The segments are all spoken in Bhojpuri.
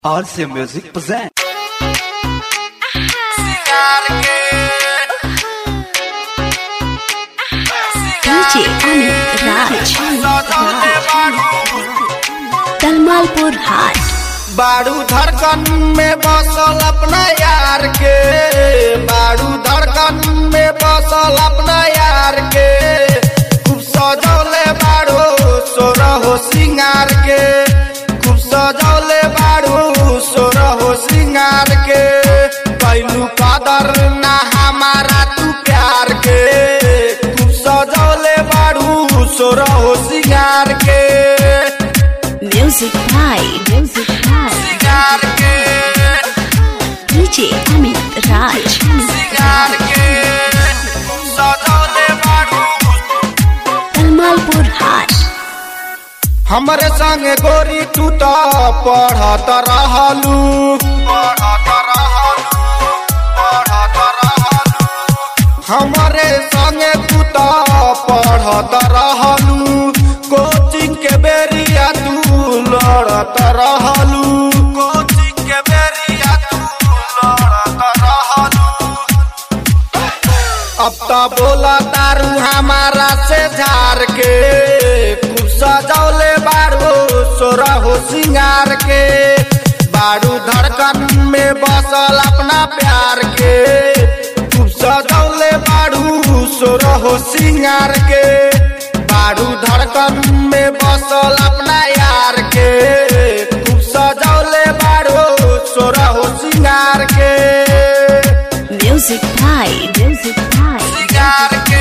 RC Music present. DJ Amit Raj. Talmalpur हाट बारू धड़कन में बसल अपना यार के बारू धड़कन में बसल अपना यार के खूब सजौले बारू सोरह हो सिंगार के खूब सजौले बारू सोरह हो सिंगार के कैलू कदर ना हमारा तू प्यार के खूब सजौले बारू सोरह हो सिंगार के म्यूजिक भाई म्यूजिक भाई सिंगार के DJ Amit Raj. सिंगार के सजौले बारू तलमालपुर हाट हमरे संगे गोरी तू तो पढ़त रहलू पढ़त रहलू पढ़त रहलू हमरे संगे तू तो पढ़त रहलू कोचिंग के बेरिया तू लड़त रहलू कोचिंग के बेरिया तू लड़त रहलू अब तो बोला दारू हमारा से झार के खूब सजौले बारू सोरा हो सिंगार के बारू धड़कन में बसल अपना प्यार के खूब सजौले बारू सोरा हो सिंगार के बारू धड़कन में बसल अपना यार के खूब सजौले बारू सोरा हो सिंगार के म्यूजिक भाई म्यूजिक भाई सिंगार के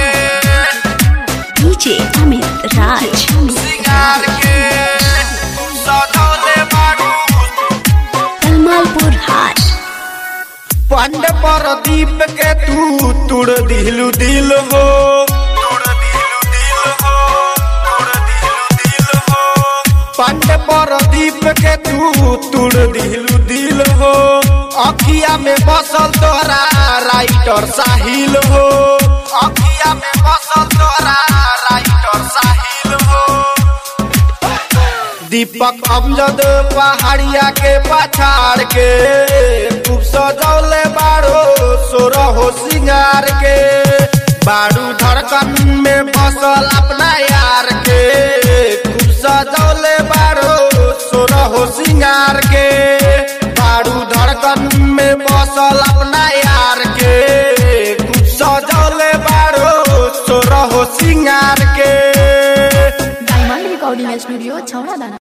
DJ Amit Raj. सिंगार के सजौले बारू तलमालपुर हाट पंड पर दीप के तू तुड़ दिलू दिल हो तुड़ दिलू दिल हो तुड़ दिलू दिल हो पंड पर दीप के तू तुड़ दिलू दिल हो अखिया में बसल तोरा राइटर साहिल हो अखिया में बसल तोरा राइटर साहिल हो दीपक अमजद पहाड़िया के पछाड़ के खूब सजौले बारो सोरह हो सिंगार के बारू धड़कन में बसल अपना यार के खूब सजौले बारो सोरह हो सिंगार के बारू धड़कन में बसल अपना यार के खूब सजौले बारो सोरह हो सिंगार के डायमंड रिकॉर्डिंग स्टूडियो छौड़ा दाना